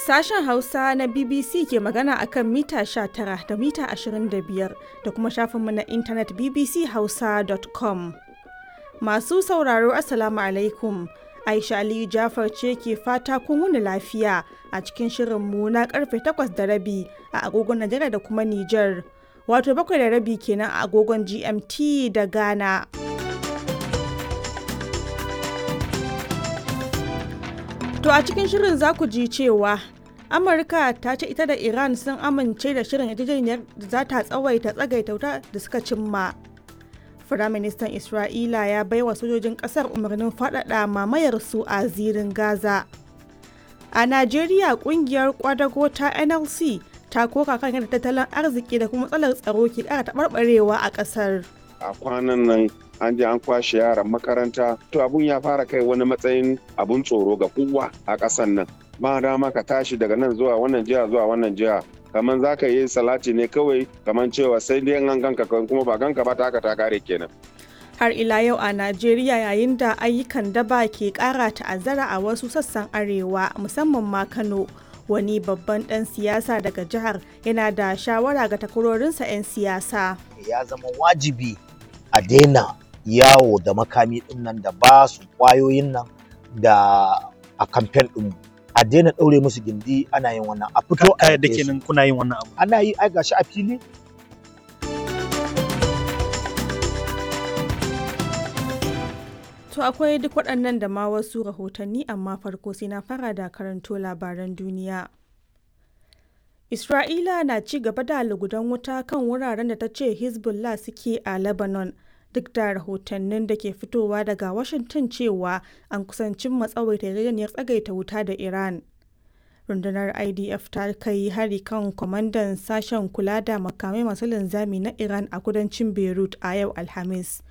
Sashen Hausa na BBC ke magana akan mita 19 da mita 25 da kuma shafinmu na intanet bbchausa.com. Masu sauraro Assalamu alaikum. Aisha Aliyu Jafar ce ke fata kun wuni lafiya a cikin shirinmu na karfe 8 da rabi a agogon Najeriya da kuma Nijar. Wato bakwai da rabi kenan a agogon GMT da Ghana. To a cikin shirin za ku ji cewa Amurka ta ce ita da Iran sun amince da shirin yarjejeniyar da za ta tsawaita tsagaita wuta da suka cimma. Firaministan Isra'ila ya baiwa sojojin ƙasar umarnin faɗaɗa mamayar su a zirin Gaza. A Najeriya ƙungiyar kwadago ta NLC ta koka kan yadda tattalin arziki da kuma matsalar tsaro ke ƙara taɓarɓarewa a ƙasar. a kwanan nan an je an kwashe yaran makaranta to abun ya fara kai wani matsayin abun tsoro ga kowa a ƙasan nan ba dama ka tashi daga nan zuwa wannan jiha zuwa wannan jiha kamar za ka yi salati ne kawai kamar cewa sai dai an ganka kuma ba ganka ba ta ta kare kenan Har ila yau a Najeriya yayin da ayyukan daba ke ƙara ta'azzara a wasu sassan arewa musamman ma Kano. Wani babban ɗan siyasa daga jihar yana da shawara ga takwarorinsa 'yan siyasa. ya zama wajibi a daina yawo da makami din nan da ba su kwayoyin nan da a kamfen din a daina ɗaure musu gindi ana yin wannan a fito a da yaƙe su. kenan kuna yin wannan abu ana yi ai gashi a fili To akwai duk waɗannan da ma wasu rahotanni amma farko sai na fara da karanto labaran duniya. Isra'ila na ci gaba da lugudan wuta kan wuraren da ta ce Hezbollah suke a Lebanon duk da rahotannin da ke fitowa daga Washington cewa an kusancin matsawaita yarjejeniyar tsagaita wuta da Iran. Rundunar IDF ta kai hari kan kwamandan sashen kula da makamai masu linzami na Iran a kudancin Beirut a yau Alhamis.